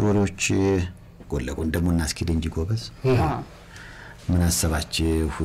አጫጭር ወሬዎች ጎን ለጎን ደግሞ እናስኬድ እንጂ ጎበዝ። ምን አሰባችሁ?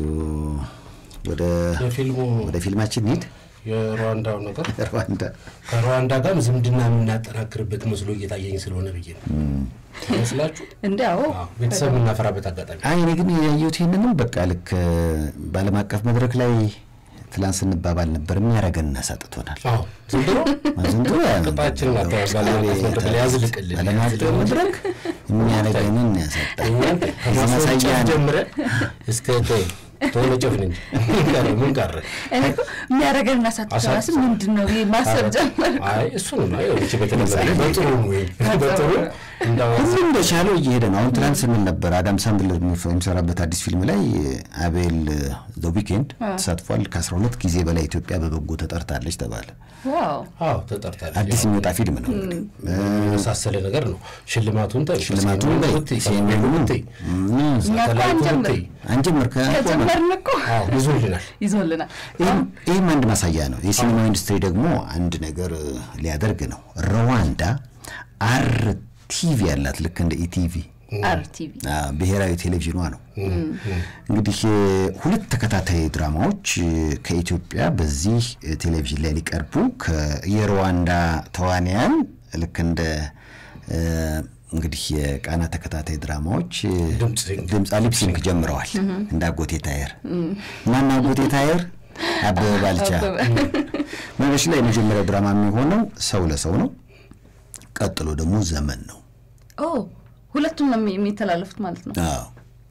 ወደ የፊልሙ ወደ ፊልማችን እንሂድ። የሩዋንዳው ነገር ሩዋንዳ ከሩዋንዳ ጋርም ዝምድና የምናጠናክርበት መስሎ እየታየኝ ስለሆነ ብዬ ነው መስላችሁ እንዲያው ቤተሰብ የምናፈራበት አጋጣሚ አይ እኔ ግን ያየሁት ይህንንም በቃ ልክ በዓለም አቀፍ መድረክ ላይ ትላንት ስንባባል ነበር የሚያደርገን ሰጥቶናል። አዎ ዘንድሮ ዘንድሮ ቅጣችን አካባቢ ባለም አቀፍ መድረክ ላይ ያዝልቅልን ዓለም አቀፍ መድረክ የሚያደርገንን ያሰጣል። ከማስወንጨፍ ማሳያ ነው። ጀምረን እስከ ተይ ተወነጨፍን እንጂ ምን ቀረ ምን ቀረ እኔ እኮ የሚያደርገን እናሳጥራስ ምንድን ነው ብዬ ማሰብ ጀመር። አይ እሱ ነው አይ እቺ በተለይ በጥሩ ነው ወይ በጥሩ እንዳው ሁሉም እንደቻለው እየሄደ ነው። አሁን ትናንት ስንል ነበር አዳም ሳንድለር የሚሰራበት አዲስ ፊልም ላይ አቤል ዘ ዊኬንድ ተሳትፏል። ከ12 ጊዜ በላይ ኢትዮጵያ በበጎ ተጠርታለች ተባለ። ዋው አዎ ተጠርታለች አዲስ የሚወጣ ፊልም ነው እንግዲህ የመሳሰለ ነገር ነው። ሽልማቱን ታይ ሽልማቱን በይ፣ ሰሜኑን ታይ እኛ እኮ ሳተላይቱን አንጀምር ታይ አንጀምር ከጀመርን እኮ አዎ ይዞልናል። ይዞልናል። ይህም አንድ ማሳያ ነው። የሲኒማ ኢንዱስትሪ ደግሞ አንድ ነገር ሊያደርግ ነው። ሩዋንዳ አር ቲቪ ያላት ልክ እንደ ኢቲቪ አርቲቪ አዎ፣ ብሔራዊ ቴሌቪዥኗ ነው። እንግዲህ ሁለት ተከታታይ ድራማዎች ከኢትዮጵያ በዚህ ቴሌቪዥን ላይ ሊቀርቡ ከ- የሩዋንዳ ተዋንያን ልክ እንደ እ፣ እንግዲህ የቃና ተከታታይ ድራማዎች ድምፅ ሲንክ። ድምፅ ሊፕሲንክ ጀምረዋል። እንደ አጎቴ ታየር ማን አጎቴ ታየር አበበ ባልቻ። መነሽ ላይ የመጀመሪያው ድራማ የሚሆነው ሰው ለሰው ነው። ቀጥሎ ደግሞ ዘመን ነው። ኦ ሁለቱም ነው የሚ- የሚተላለፉት ማለት ነው። አዎ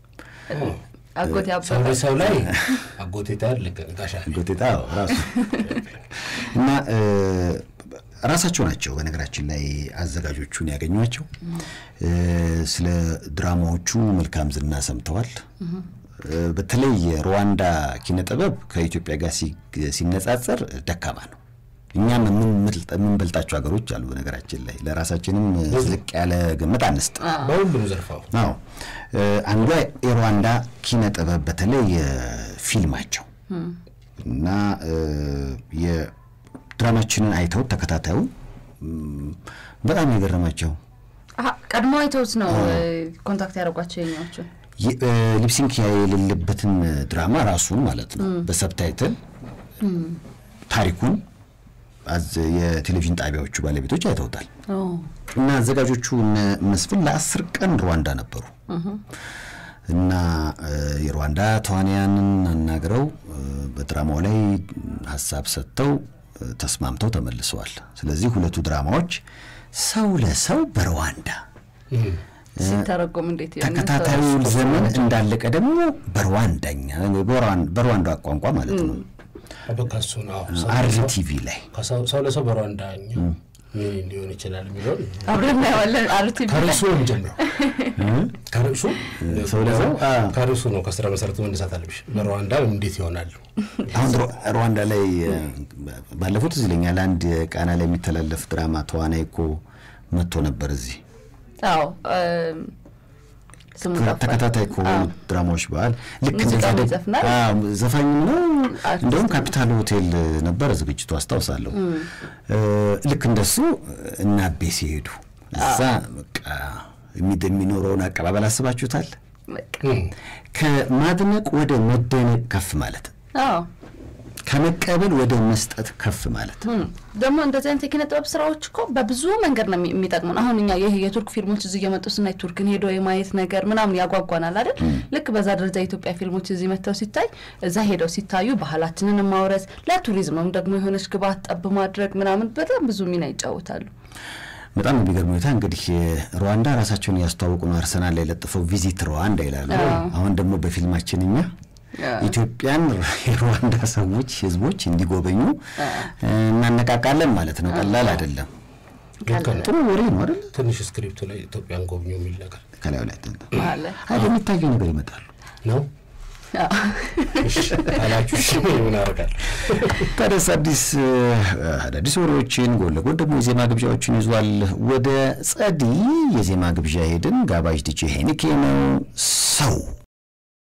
አጎቴ ሰው አበበ ለሰው ላይ አጎቴ ታር ልክ ጋሻ ጎቴታ ራሱ እና እ፣ ራሳቸው ናቸው በነገራችን ላይ አዘጋጆቹን ያገኟቸው። እ፣ ስለ ድራማዎቹ መልካም ዝና ሰምተዋል። እ፣ በተለይ የሩዋንዳ ኪነ ጥበብ ከኢትዮጵያ ጋር ሲ- ሲነጻጸር ደካማ ነው። እኛም የምንበልጥ- የምንበልጣቸው ሀገሮች አሉ። በነገራችን ላይ ለራሳችንም ዝቅ ያለ ግምት አንስጥ። በሁሉም ዘርፋው አዎ እ፣ አንዷ የሩዋንዳ ኪነ ጥበብ በተለይ የፊልማቸው እና እ፣ የድራማችንን አይተው ተከታታዩ እም፣ በጣም የገረማቸው አሀ፣ ቀድሞ አይተውት ነው እ፣ ኮንታክት ያደረጓቸው የኛዎቹ። የ- እ፣ ሊፕሲንክ የሌለበትን ድራማ ራሱን ማለት ነው በሰብታይትል ታሪኩን አዝ- የቴሌቪዥን ጣቢያዎቹ ባለቤቶች አይተውታል። ኦ እና አዘጋጆቹ እነ መስፍን ለአስር ቀን ሩዋንዳ ነበሩ እና እ፣ የሩዋንዳ ተዋንያንን አናግረው እ፣ በድራማው ላይ ሀሳብ ሰጥተው እ፣ ተስማምተው ተመልሰዋል። ስለዚህ ሁለቱ ድራማዎች ሰው ለሰው በሩዋንዳ ሲተረጎም እንዴት ይሆን? ተከታታዩ ዘመን እንዳለቀ ደግሞ በሩዋንዳኛ በሩዋን- በሩዋንዳ ቋንቋ ማለት ነው በቃ እሱ ነው አዎ። ሰው አር ለሰው- ቲቪ ላይ ከሰው ሰው ለሰው በሩዋንዳኛ ምን ሊሆን ይችላል የሚለውን አብረን እናየዋለን። አርቲቪ ከርዕሱ ነው የምንጀምረው። ከርዕሱ ሰው ለሰው አ፣ ከርዕሱ ነው ከስራ መሰረቱ መነሳት አለብሽ። በሩዋንዳ እንዴት ይሆናሉ? አሁን ሩ- ሩዋንዳ ላይ እ፣ ባለፉት እዚህ ይለኛል አንድ ቃና ላይ የሚተላለፍ ድራማ ተዋናይ እኮ መጥቶ ነበር እዚህ አዎ እም፣ ስሙ ጠፋኝ። ተከታታይ ከሆኑ ድራማዎች በዓል ልክ ሙዚቃም እንደዛ ደግሞ- ይዘፍናል? አዎ፣ ዘፋኝም ነው። አርቲስት እንደውም ነው። ካፒታል ሆቴል ነበረ ዝግጅቱ አስታውሳለሁ። እ፣ ልክ እንደሱ እና አቤ ሲሄዱ እዛ በቃ የሚ- የሚኖረውን አቀባበል አስባችሁታል? በቃ ከማድነቅ ወደ መደነቅ ከፍ ማለት፣ አዎ ከመቀበል ወደ መስጠት ከፍ ማለት እም፣ ደግሞ እንደዚህ አይነት የኪነ ጥበብ ስራዎች እኮ በብዙ መንገድ ነው የሚ- የሚጠቅሙን። አሁን እኛ ይህ የቱርክ ፊልሞች እዚህ እየመጡ ስናይ ቱርክን ሄዶ የማየት ነገር ምናምን ያጓጓናል አይደል? ልክ በዛ ደረጃ የኢትዮጵያ ፊልሞች እዚህ መጥተው ሲታይ እዛ ሄደው ሲታዩ ባህላችንን ማውረስ ለቱሪዝምም ደግሞ የሆነች ግብዓት ጠብ ማድረግ ምናምን በጣም ብዙ ሚና ይጫወታሉ። በጣም የሚገርም ሁኔታ እንግዲህ ሩዋንዳ ራሳቸውን እያስተዋወቁ ነው። አርሰናል ላይ ለጥፈው ቪዚት ሩዋንዳ ይላሉ። አሁን ደግሞ በፊልማችን እኛ ኢትዮጵያን የሩዋንዳ ሰዎች ህዝቦች እንዲጎበኙ እናነቃቃለን ማለት ነው። ቀላል አይደለም። ልክ ነው። ጥሩ ወሬ ነው አይደል? ትንሽ ስክሪፕቱ ላይ ኢትዮጵያን ጎብኙ የሚል ነገር ከላዩ ላይ አለ አይ በሚታየው ነገር ይመጣሉ። ነው እሺ፣ ካላችሁ እሺ፣ ምን አደርጋለሁ? ታዲያስ አዲስ አዳዲስ ወሬዎችን ጎን ለጎን ደግሞ የዜማ ግብዣዎችን ይዟል። ወደ ጸዲ የዜማ ግብዣ ሄድን። ጋባዥ ዲጄ ሄኒኬ ነው።